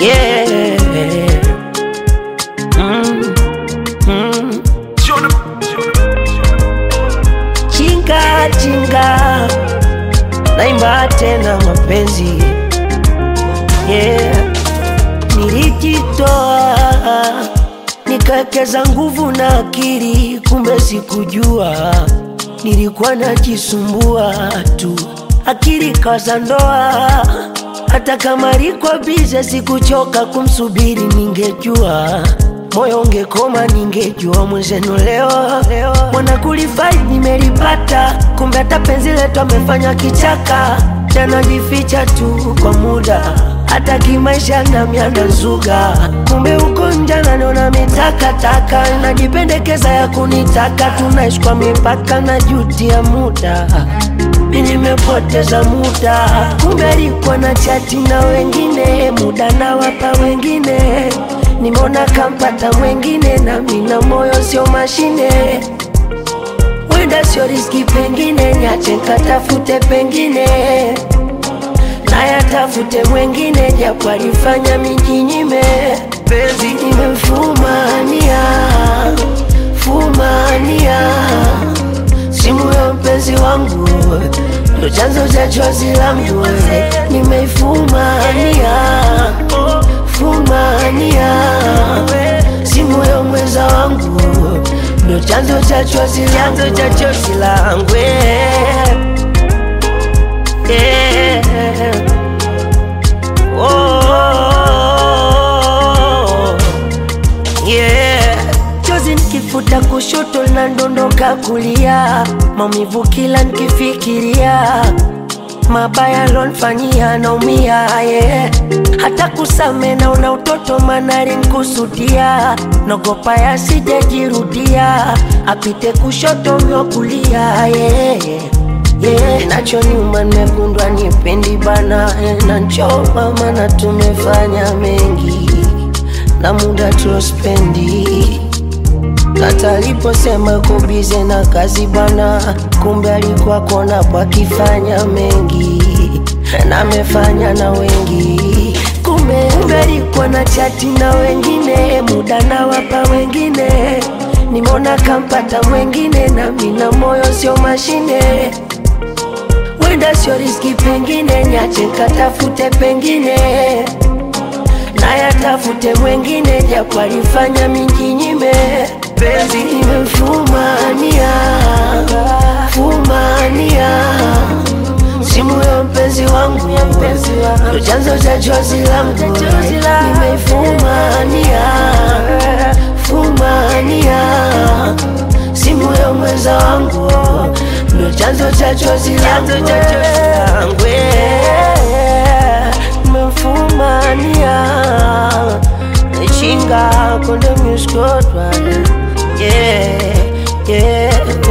yeah. Mm, mm. Chinga chinga, naimba tena mapenzi yeah. Nilijitoa nikawekeza nguvu na akili, kumbe sikujua nilikuwa najisumbua tu, akili kaza ndoa. Hata kama liko bize, sikuchoka kumsubiri, ningejua moyo ungekoma, ningejua mwenzenu leo mwana kulifai nimelipata, kumbe hata penzi letu amefanya kichaka, tanajificha tu kwa muda hata kimaisha na mianda zuga, kumbe uko nje naniona mitakataka, najipendekeza ya kunitaka, tunaishi kwa mipaka na juti ya muda mi nimepoteza muda, kumbe alikuwa na chati na wengine, muda na wapa wengine, nimeona kampata mwengine, na mina moyo sio mashine, wenda sio riski, pengine nyache nkatafute pengine nayatafute mwengine, japo alifanya mijinyime, penzi nimemfumania fumania simu ya mpenzi wangu ndo chanzo cha chozi langu, nimeifumania fumania simu ya mwenza wangu ndo chanzo cha chozi chanzo cha chozi langu yeah. Oh, yeah. Chozi nikifuta kushoto na ndondoka kulia, maumivu kila nikifikiria, mabaya lonfanyia naumia yeah. Hata kusame naona utoto manari nkusudia, nogopa yasijejirudia, apite kushoto myo kulia yeah. Yeah, nacho nyuma nimegundwa nipendi bana eh, na nchoma maana tumefanya mengi na muda tulospendi hata aliposema kubize na kazi bana, kumbe alikuwa kona pakifanya mengi na amefanya na wengi, kumbe kumbe alikuwa na chati na wengine, muda na wapa wengine, nimeona kampata mwengine, na mina moyo sio mashine wenda sio riski, pengine nyache katafute pengine nayatafute mwengine, japo alifanya mijinyime, penzi nimemfumania fumania simu ya mpenzi wangu ndo chanzo cha chozi langu, nimeifumania fumania simu ya mwenza wangu ndo chanzo cha chozi langu nimemfumania chinga konde muskotwa yeah, yeah.